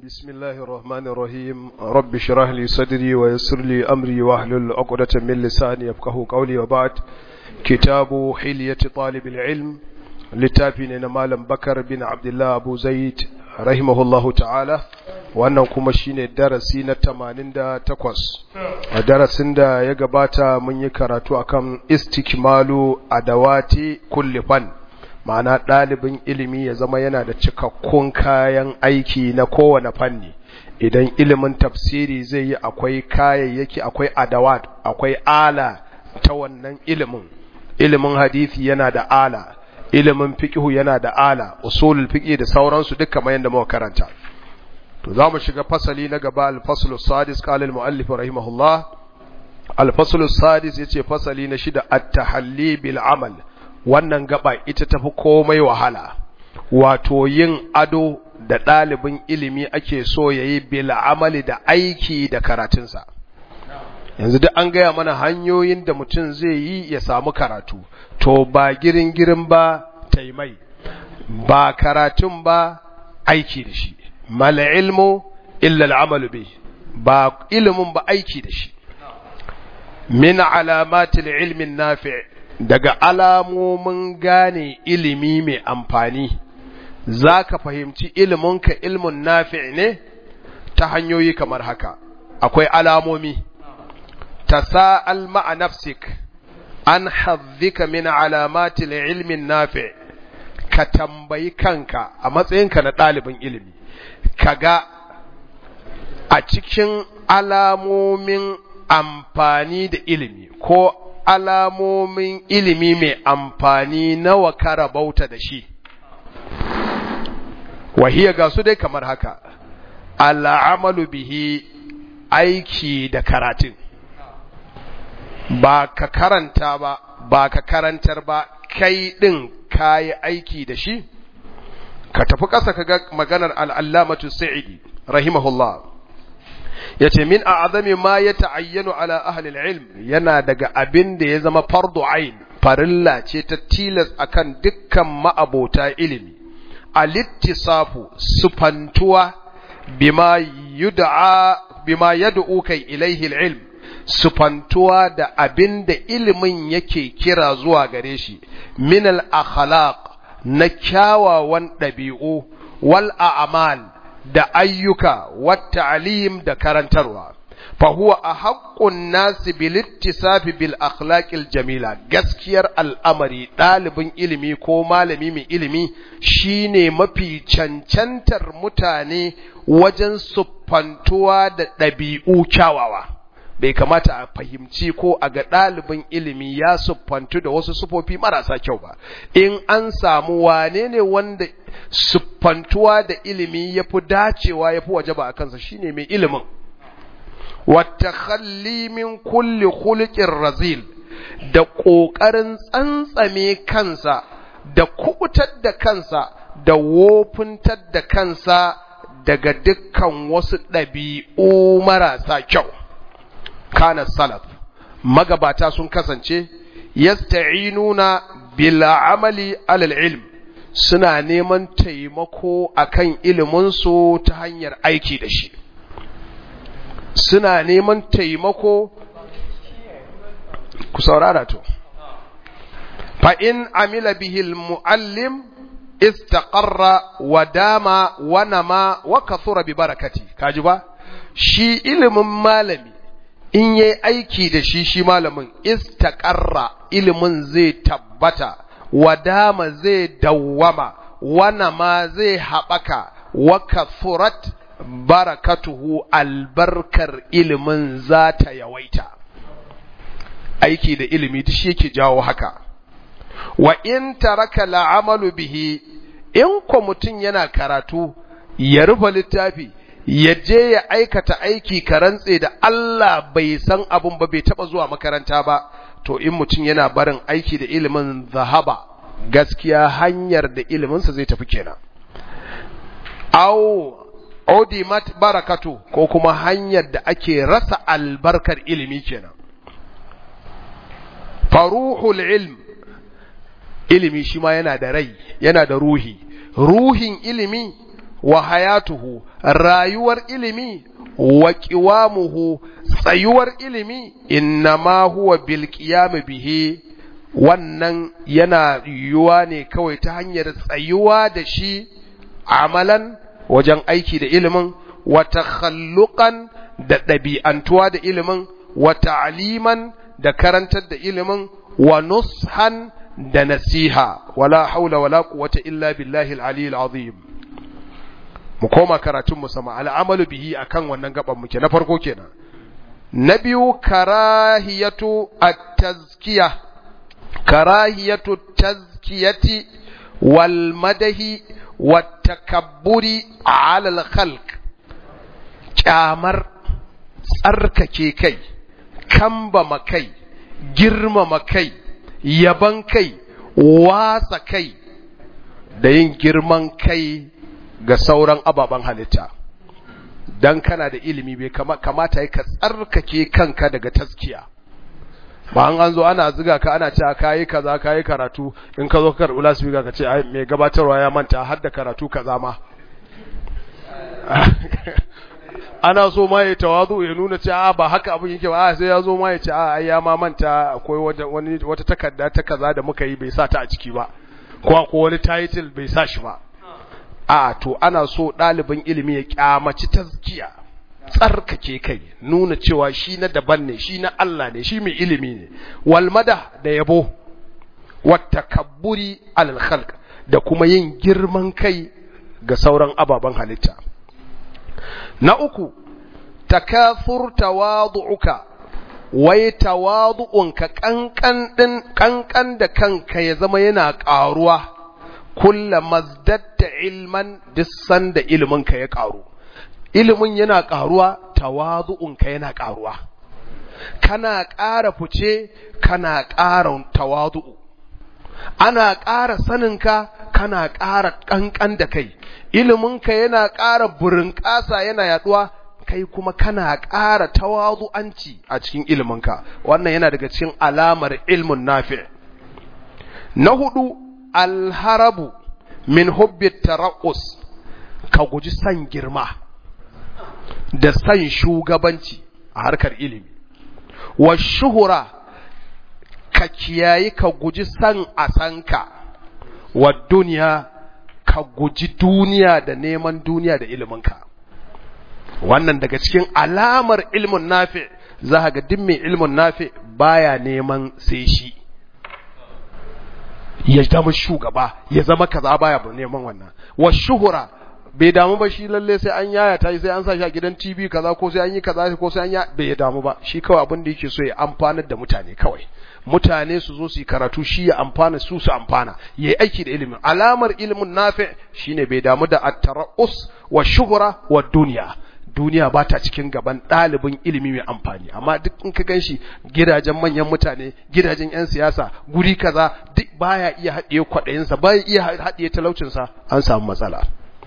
بسم الله الرحمن الرحيم رب اشرح لي صدري ويسر لي أمري واحلل عقدة من لساني يفقه قولي وبعد كتاب حلية طالب العلم littafin malam bakar bin abdullah abu zaid rahimahullahu ta'ala wannan kuma shine darasi na 88 a darasin da ya gabata mun yi karatu akan istikmalu adawati kulli fan ma'ana ɗalibin ilimi ya zama yana da cikakkun kayan aiki na kowane fanni idan ilimin tafsiri zai yi akwai kayayyaki akwai adawat akwai ala ta wannan ilimin ilimin hadisi yana da ala ilimin fiqhu yana da ala usulul fiqh da sauransu duk kamar yadda muka karanta to zamu shiga fasali na gaba al-faslu sadis qala al-muallif rahimahullah al-faslu sadis yace fasali na shida at-tahalli bil amal wannan gaba ita tafi komai wahala wato yin ado da ɗalibin ilimi ake so yayi bil amali da aiki da karatunsa yanzu duk an gaya mana hanyoyin da mutum zai yi ya samu karatu to ba girin girin ba taimai ba karatun ba aiki da shi mal ilmu illa al'amalu bi ba ilimin ba aiki da shi min alamatil ilmin nafi' daga alamomin gane ilimi mai amfani zaka fahimci iliminka ilmun nafi' ne ta hanyoyi kamar haka akwai alamomi تساءل مع نفسك عن حظك من علامات العلم النافع كتنبي كانك أما تسينك نطالب علمي كغا أتكين alamomin amfani da ilimi ko alamomin ilimi mai amfani nawa ka rabauta da shi wahiya ga su dai kamar haka al'amalu bihi aiki da karatun ba ka karanta ba ba ka karantar ba kai ɗin kayi aiki da shi ka tafi ƙasa ka ga maganar al'allamatu sa'idi rahimahullah ya ce min a azami ma ya ta'ayyano ala ahalil ilm yana daga abin da ya zama fardu ain farilla ce ta tilas akan dukkan ma'abota ilimi a littisafu sufantuwa bima yud'a bima yad'u kai ilaihi ilm sufantuwa da abin da ilimin yake kira zuwa gare shi minal akhlaq na kyawawan ɗabi'u wal a'mal da ayyuka wat ta'lim da karantarwa fa huwa ahaqqun nasi bil ittisafi bil akhlaqil jamila gaskiyar al'amari ɗalibin ilimi ko malami mai ilimi shine mafi cancantar mutane wajen siffantuwa da ɗabi'u kyawawa bai kamata a fahimci ko a ga ɗalibin ilimi ya siffantu da wasu sufofi marasa kyau ba in an samu wane ne wanda siffantuwa da ilimi ya fi dacewa ya fi waje ba a kansa shine mai ilimin wata min kulli khuluqin razil da ƙoƙarin tsantsame kansa da kubutar da kansa da wofuntar da kansa daga dukkan wasu ɗabi'u marasa kyau kana salaf magabata sun kasance yasta'inuna bil amali alal ilm suna neman taimako akan ilimin su ta hanyar aiki da shi suna neman taimako ku saurara to fa in amila bihi al muallim istaqarra wa dama wa nama wa kathura bi barakati kaji ba shi ilimin malami in yi aiki da shi shi malamin istaƙarra ilimin zai tabbata wadama zai dawwama wana ma zai haɓaka wa kathurat barakatuhu albarkar ilimin za ta yawaita aiki da ilimi duk shi yake jawo haka wa in taraka la'amalu bihi in ko mutum yana karatu ya rufe littafi ya je ya aikata aiki ka rantse da Allah bai san abun ba bai taba zuwa makaranta ba to in mutum yana barin aiki da ilimin zahaba gaskiya hanyar da iliminsa zai tafi kenan au odimat barakatu ko kuma hanyar da ake rasa albarkar ilimi kenan faruhul ilm ilimi shi ma yana da rai yana da ruhi ruhin ilimi wa hayatuhu rayuwar ilimi wa qiwamuhu tsayuwar ilimi innama huwa bil qiyam bihi wannan yana yiwuwa ne kawai ta hanyar tsayuwa da shi amalan wajen aiki da ilimin wa takhalluqan da ɗabi'antuwa da ilimin wa ta'liman da karantar da ilimin wa nushan da nasiha wala haula wala quwwata illa billahi al-ali al-azim mu koma karatun mu sama al'amalu bihi akan wannan gaban muke na farko kenan na biyu karahiyatu at-tazkiyah karahiyatu tazkiyati wal madahi wat takabburi ala al-khalq kyamar tsarkake kai kambama kai girmama kai yaban kai wasa kai da yin girman kai ga sauran ababen halitta dan kana da ilimi bai kamata ka tsarkake kanka daga taskiya ba an an zo ana ziga ka ana cewa kayi kaza kayi karatu in ka zo ka karɓi lasfika ka ce mai gabatarwa ya manta har da karatu kaza ma ana so ma ya tawazu ya nuna cewa ba haka abin yake ba sai ya zo ma ya ce a ai ya ma manta akwai wani wata takarda ta kaza da muka yi bai sa ta a ciki ba ko ko wani title bai sa shi ba a to ana so ɗalibin ilimi ya kyamaci tazkiya tsarkake kai nuna cewa shi na daban ne shi na Allah ne shi mai ilimi ne walmada da yabo wata kabburi alal khalq da kuma yin girman kai ga sauran ababen halitta na uku takathur tawadu'uka wai tawadu'unka kankan din kankan da kanka ya zama yana ƙaruwa kulla mazdatta ilman dissan da iliminka ya ƙaru ilimin yana ƙaruwa tawadu'unka yana ƙaruwa kana ƙara fice kana ƙara tawadu'u ana ƙara saninka kana ƙara ƙanƙan da kai iliminka yana ƙara burinƙasa yana yaɗuwa kai kuma kana ƙara tawazu'anci a cikin iliminka wannan yana daga cikin alamar ilmun nafi na hudu alharabu min hubbi tara'us ka guji san girma da san shugabanci a harkar ilimi wa shuhura ka kiyayi ka guji san a sanka wa duniya ka guji duniya da neman duniya da iliminka wannan daga cikin alamar ilmin nafi za ga duk mai ilmin nafi baya neman sai shi ya zama shugaba ya zama kaza baya neman wannan wa shuhura bai damu ba shi lalle sai an yaya ta sai an sa shi a gidan TV kaza ko sai an yi kaza ko sai an ya bai damu ba shi kawai abin da yake so ya amfanar da mutane kawai mutane su zo su yi karatu shi ya amfana su su amfana yayi aiki da ilimin alamar ilimin nafi shine bai damu da at-tara'us wa shuhura wa duniya duniya ba ta cikin gaban ɗalibin ilimi mai amfani amma duk in ka ganshi gidajen manyan mutane gidajen 'yan siyasa guri kaza duk baya iya haɗiye kwaɗayinsa baya iya haɗiye talaucinsa an samu matsala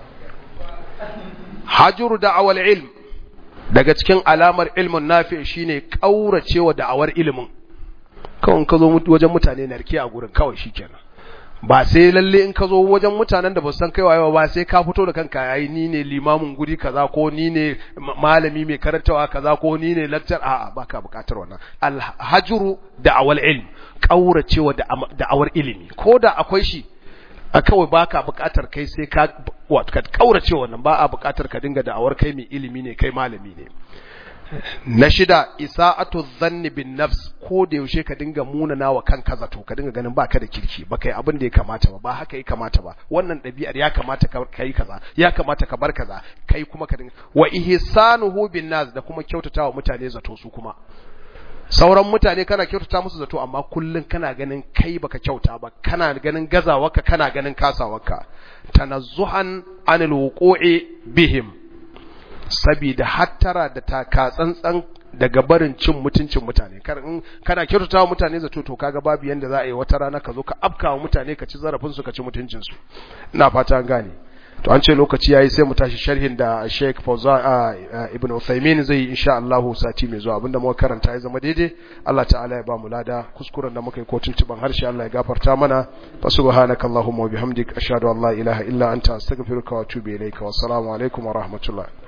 hajjuru da'awar ilm daga cikin alamar ilmin nafi shine kauracewa da'awar ilimin kawai ka zo wajen mutane narke a gurin kawai shikenan ba sai lalle in ka zo wajen mutanen da ba san kai wayewa ba sai ka fito da kanka yayi ni ne limamin guri kaza ko ni ne malami mai karantawa kaza ko ni ne lecturer a'a baka bukatar wannan alhajru da'awar ilm kauracewa da'awar ilimi ko da akwai shi a kawai ba ka buƙatar kai sai ka ka kaurace wannan ba a buƙatar ka dinga da'awar kai mai ilimi ne kai malami ne na shida isa'atu dhanni bin nafs ko da yaushe ka dinga munana wa kanka zato ka dinga ganin baka da kirki ba kai abin da ya kamata ba ba haka ya kamata ba wannan ɗabi'ar ya kamata ka kai kaza ya kamata ka bar kaza kai kuma ka dinga wa ihsanuhu bin nas da kuma kyautatawa mutane zato su kuma sauran mutane kana kyautata musu zato amma kullun kana ganin kai baka kyauta ba kana ganin gazawarka kana ganin kasawarka tanazzuhan anil wuqu'i bihim sabida hattara da taka tsantsan daga barin cin mutuncin mutane kana kyautata mutane zato to kaga babu yanda za a yi wata rana ka zo ka afka wa mutane ka ci zarafin su ka ci mutuncin su ina fata an gane to an ce lokaci yayi sai mu tashi sharhin da Sheikh Fawza Ibn Uthaymeen zai insha Allah sati mai zuwa abinda muka karanta ya zama daidai Allah ta'ala ya ba mu lada kuskuren da muka yi ko tuntuban harshe Allah ya gafarta mana fa subhanakallahumma wa bihamdik ashhadu an la ilaha illa anta astaghfiruka wa atubu ilayka wa assalamu alaikum wa rahmatullah